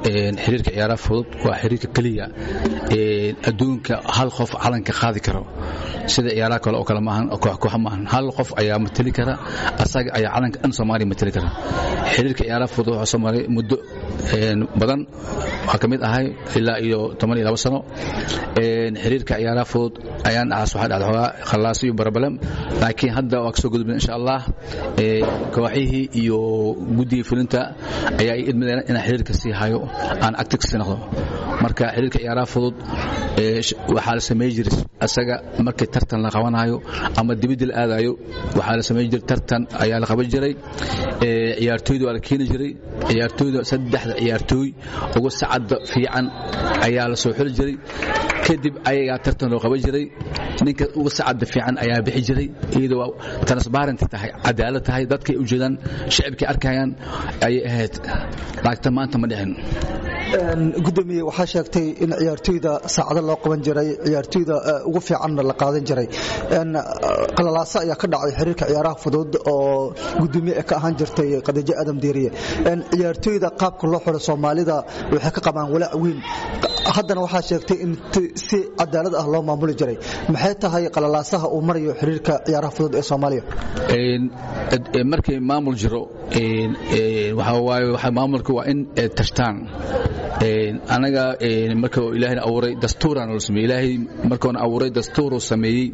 xiriirka ciyaaraha fudud waa xiriirka keliya adduunka hal qof calanka qaadi karo sida ciyaaraha kale oo kale maahan kooxa maahan hal qof ayaa mateli kara asaga ayaa calanka dhan soomaaliya mateli kara xiriirka ciyaaraha fudud waxaa soo maray muddo badan waa ka mid ahay ilaa iyo toban iyo labo sano xiriirka ciyaaraha fudud ayaan dhacaas waxaa dhacda xoogaa khallaas iyo barabalem laakiin hadda waa kasoo gudubna insha allah kooxihii iyo guddigii fulinta ayaa i idmadeen inaan xiriirka sii hayo aan active sii noqdo marka xiriirka ciyaaraha fudud waxaa la samey jiray asaga markii tartan la qabanayo ama dibadda la aadayo waxaa la samey jiray tartan ayaa la qaban jiray ciyaartooyda waa la keeni jiray ciyaartooyda saddexda ciyaartooy ugu sacadda fiican ayaa la soo xuli jiray kadib ayagaa tartan loo qaban jiray ninka uga sacadda fiican ayaa bixi jiray iyadoo waa transparent tahay cadaalad tahay dadkay u jeedaan shacibkay arkayaan ayay ahayd laagta maanta ma dhicin gudoomiye waxaa sheegtay in ciyaartooyda saacado loo qaban jiray ciyaartooyda ugu fiicanna la qaadan jiray qalalaaso ayaa ka dhacay xiriirka ciyaaraha fudud oo gudoomiye ka ahaan jirtay qadajo aadam diiriye ciyaartooyda qaabka loo xiro soomaalida waxay ka qabaan walaac weyn haddana waxaa sheegtay in si cadaalad ah loo maamuli jiray maxay tahay qalalaasaha uu marayo xiriirka ciyaaraha fudud ee soomaaliya markii maamul jiro maamulka waa in tashtaan anaga marka ilaahayna abuuray dastuuraan la sameeyey ilaahay markoona abuuray dastuuruu sameeyey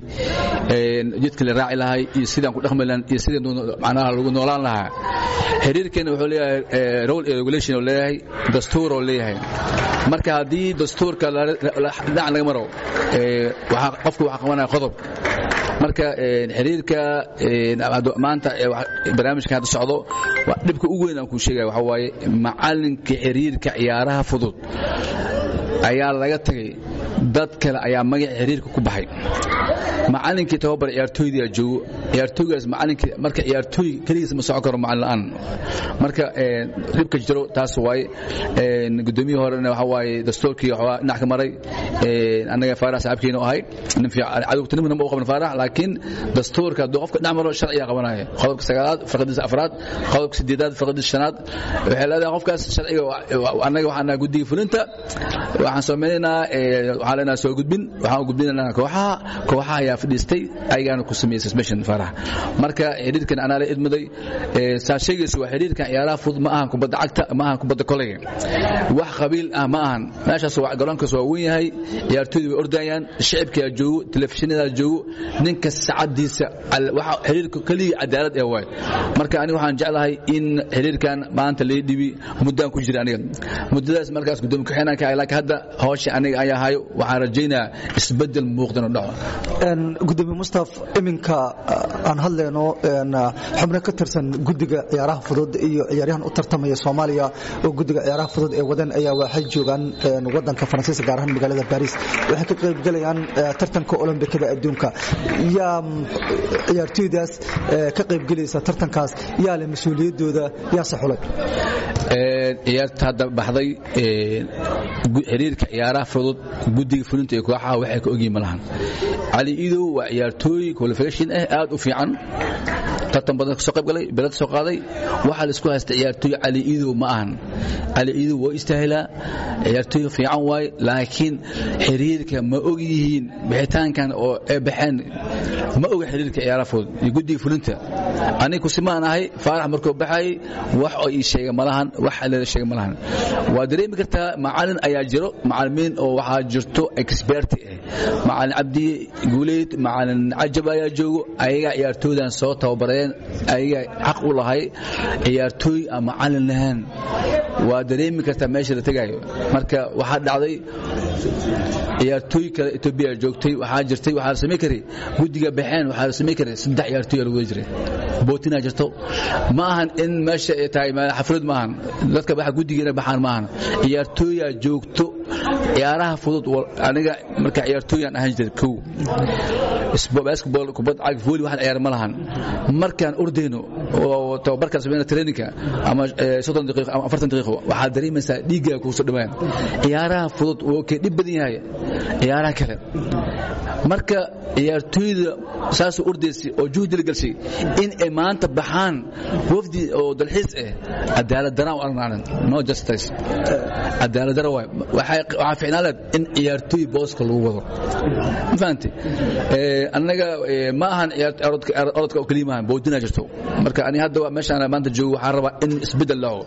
jidka la raaci lahay iyo sidaan ku dhaqmi lahan iyo sidii macnaha lagu noolaan lahaa xiriirkeena wuxuu leeyahay role and regulation oo leeyahay dastuur oo leeyahay marka haddii dastuurka dhinac laga maro qofku waxaa qabanaya qodob marka xiriirka maanta barnaamijkan hadda socdo dhibka ugu weyn aan kuu sheegaya waxaa waaye macalinka xiriirka ciyaaraha fudud ayaa laga tagay dad kale ayaa magaca xiriirka ku baxay macalinkii tababar ciyaartooyda joogo ciyaartooygaas macalinkii marka ciyaartooy keligiis ma socon karo macalin la'aan marka dhibka jiro taas waaye gudoomiyihii horena waxa waaye dastuurkii waxaa dhinac ka maray annaga faarax saaxiibkeena ahay nin fiican cadowtinimana ma u qaban faarax laakiin dastuurka hadduu qofka dhinac maro sharciga qabanaya qodobka sagaalaad farqadiisa afraad qodobka sideedaad farqadiisa shanaad waxay leedahay qofkaas sharciga annaga waxaan nahay guddiga fulinta waxaan samaynaynaa waxaan leenahay soo gudbin waxaan gudbinaynaa kooxaha kooxaha ayaa fadhiistay ayagaana ku sameeyey suspension farax marka xiriirkan anaa la idmaday saa sheegaysa waa xiriirkan ciyaaraha fudud ma ahan kubadda cagta ma ahan kubadda koleyga wax qabiil ah ma ahan meeshaas waa garoonkaas waa weyn yahay ciyaartooydu way ordayaan shicibkaa joogo telefishinada joogo ninka sacadiisa waxa xiriirka keliya cadaalad ee waay marka aniga waxaan jeclahay in xiriirkan maanta lii dhibi muddaan ku jira aniga muddadaas markaas gudoomiye ku-xigeenaan ka ahay laakiin hadda hawsha aniga ayaa hayo waxaan rajaynayaa isbeddel muuqda inuu dhaco gudoomiye mustaf iminka aan hadlayno xubno ka tirsan guddiga ciyaaraha fudud iyo ciyaaryahan u tartamaya soomaaliya oo guddiga ciyaaraha fudud ee wadan ayaa waxay joogaan wadanka faransiiska gaar ahaan magaalada baris waxay ka qaybgalayaan tartanka olombikada adduunka yaa ciyaartooydaas ka qaybgelaysa tartankaas yaa leh mas-uuliyadooda yaase xulay ciyaarta hadda baxday xiriirka ciyaaraha fudud guddiga fulinta iyo kooxaha waxay ka ogyihin malahan cali idow waa ciyaartooy qualification ah aad u fiican tartan badan kasoo qayb galay belad soo qaaday waxaa la isku haysta ciyaartooy cali idow ma ahan cali idow waa istaahilaa ciyaartooy fiican waaye laakiin xiriirka ma og yihiin bixitaankan oo ay baxeen ma oga xiriirka ciyaaraha fudud iyo guddiga fulinta aniga kusimaan ahay faarax markuu baxayay wax oo ii sheega malahan wax leela sheega malahan waa dareemi kartaa macalin ayaa jiro macalimiin oo waxaa jirto experti ah macalin cabdi guuleyd macalin cajab ayaa joogo ayagaa ciyaartooydan soo tababareen ayagaa xaq u lahay ciyaartooy aan macalin lahayn waa dareemi kartaa meesha la tegaayo marka waxaa dhacday ciyaartooy kale etoobiya joogtay waxaa jirtay waxaa la samayn karay guddiga baxeen waxaa la samayn karay saddex ciyaartooy lagu wada jiray bootinaa jirto ma ahan in meesha ay tahay xaflad ma ahan dadka baxa guddigeena baxaan ma ahan ciyaartooyaa joogto ciyaaraha fudud aniga marka ciyaartooyaan ahaan jiray kow basketball kubad cag volley waxaan ciyaar ma lahan markaan ordayno oo tababarkaan samayna traininka ama soddon daqiiqo ama afartan daqiiqo waxaad dareemaysaa dhiiggaa kugu soo dhamaan ciyaaraha fudud wuu ka dhib badan yahay ciyaaraha kale marka ciyaartooyda saasoo ordaysay oo juhdi la gelshay in ay maanta baxaan wafdi oo dalxiis ah cadaalad daraan u arnaanan no justice cadaalad dara waay waxaa ficnaan leed in ciyaartooy booska lagu wado ma fahamtay annaga ma ahan orodka oo keliya maahan boodinaa jirto marka ani hadda meeshaan maanta joogo waxaan rabaa in isbeddel dhaco